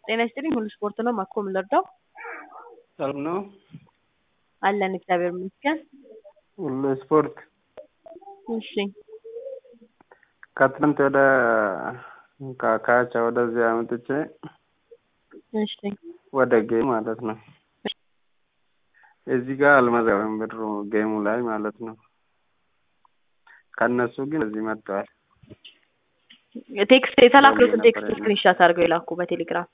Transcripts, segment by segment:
ጤና ይስጥልኝ ሁሉ ስፖርት ነው ማኮ የምንረዳው ሰላም ነው አለን እግዚአብሔር ይመስገን ሁሉ ስፖርት እሺ ከትናንት ወደ ካቻ ወደዚህ አመጥቼ እሺ ወደ ጌም ማለት ነው እዚህ ጋር አልመዘገብም ብሩ ጌሙ ላይ ማለት ነው ከእነሱ ግን እዚህ መጥተዋል ቴክስት የተላክሉትን ቴክስት ስክሪንሻት አድርገው የላኩ በቴሌግራም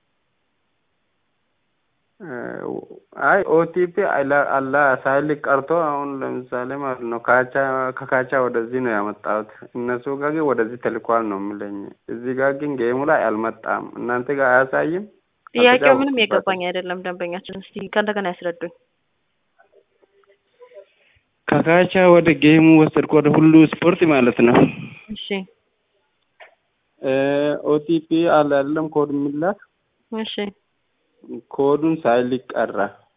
አይ ኦቲፒ አላ ሳይልክ ቀርቶ አሁን ለምሳሌ ማለት ነው ካቻ ከካቻ ወደዚህ ነው ያመጣሁት እነሱ ጋር ግን ወደዚህ ተልኳል ነው የምለኝ እዚህ ጋር ግን ጌሙ ላይ አልመጣም እናንተ ጋር አያሳይም ጥያቄው ምንም የገባኝ አይደለም ደንበኛችን እስቲ ከእንደገና ያስረዱኝ ከካቻ ወደ ጌሙ ወሰድኩ ወደ ሁሉ ስፖርት ማለት ነው እሺ ኦቲፒ አለ አይደለም ኮድ የሚላክ እሺ ኮዱን ሳይልክ ቀረ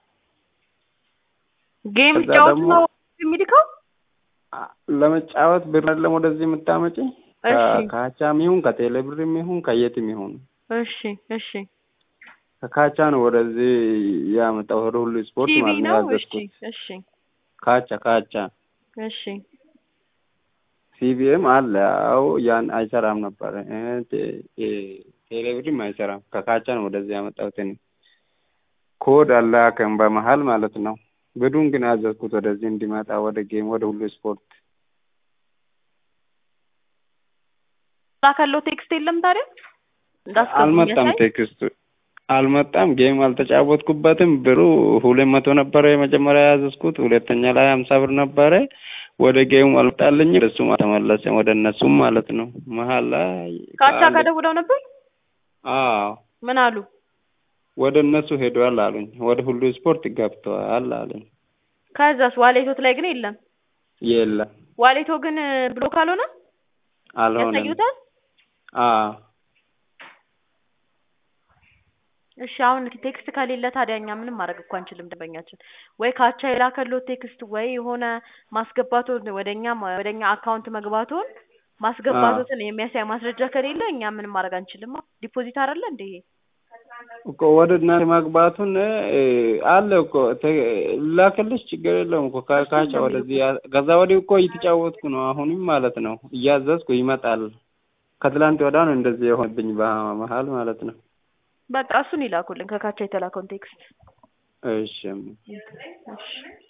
ጌም ከዛ ጫወት ደግሞ- ነው የሚልከው ለመጫወት ብር አይደለም ወደዚህ የምታመጪ እሺ ከካቻም ይሁን ከቴሌ ብርም ይሁን ከየትም ይሁን እሺ እሺ ከካቻ ነው ወደዚህ ያመጣው ወደ ሁሉ ስፖርት ቲቪ ማለት ነው ነው እሺ ያዘዝኩት እሺ ካቻ ካቻ እሺ ሲቢኤም አለ አው ያን አይሰራም ነበር እ ቴ- ቴ- ቴሌብርም አይሰራም ከካቻ ነው ወደዚህ ያመጣሁት እኔ ኮድ አላከም በመሀል ማለት ነው ብሩን ግን አዘዝኩት ወደዚህ እንዲመጣ ወደ ጌም ወደ ሁሉ ስፖርት ላከለው ቴክስት የለም ታዲያ እንዳስገቡ አልመጣም የሚያሳይ ቴክስቱ አልመጣም ጌም አልተጫወትኩበትም ብሩ ሁለት መቶ ነበረ የመጀመሪያ ያዘዝኩት ሁለተኛ ላይ ሀምሳ ብር ነበረ ወደ ጌሙ አልመጣልኝ እሱም አልተመለሰም ወደ እነሱም ማለት ነው መሀል ላይ ካቻ ከአንድ- ጋር ደውለው ነበር አዎ ምን አሉ ወደ እነሱ ሄደዋል አሉኝ ወደ ሁሉ ስፖርት ገብተዋል አሉኝ ከዛስ ዋሌቶት ላይ ግን የለም የለም ዋሌቶ ግን ብሎክ አልሆነ አልሆነም ያሳዩታል አዎ እሺ አሁን ቴክስት ከሌለ ታዲያ እኛ ምንም ማድረግ እኮ አንችልም ደንበኛችን ወይ ካቻ የላከለው ቴክስት ወይ የሆነ ማስገባቱን ወደኛ ወደኛ አካውንት መግባቱን ማስገባቱትን የሚያሳይ ማስረጃ ከሌለ እኛ ምንም ማድረግ አንችልም ዲፖዚት አይደለ እንደ ይሄ እኮ ወደ እናንተ መግባቱን እ፣ አለ እኮ ተ- ላክልሽ ችግር የለውም እኮ ካ- ካቻ ወደዚህ ያ- ከዛ ወዲህ እኮ እየተጫወትኩ ነው አሁንም ማለት ነው እያዘዝኩ ይመጣል ከትላንት ወዲያ ነው እንደዚህ የሆነብኝ በመሀል ማለት ነው በቃ እሱን ይላኩልን ከካቻ የተላከውን ቴክስት እሺ እሺ